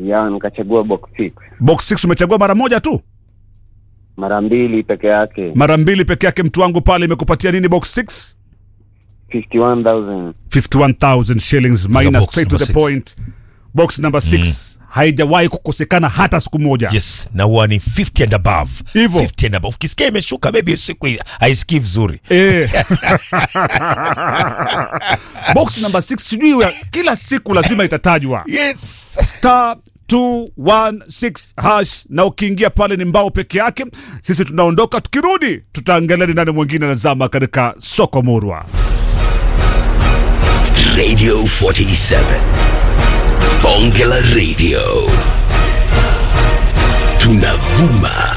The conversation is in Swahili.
ya nikachagua box 6 box 6 umechagua mara moja tu mara mbili peke yake mara mbili peke yake mtu wangu pale imekupatia nini box 6 51000 51000 shillings minus box straight to number the six. point box number 6 haijawahi kukosekana hata siku moja yes na huwa ni 50 and above Hivyo. 50 and above ukisikia imeshuka maybe siku hii haisikii vizuri Eh. box number 6 sijui wa- kila siku lazima itatajwa yes star 216 hash na ukiingia pale ni mbao peke yake sisi tunaondoka tukirudi tutaangalia ni nani mwingine anazama katika soko murwa Radio 47. Bonge la Radio. Tunavuma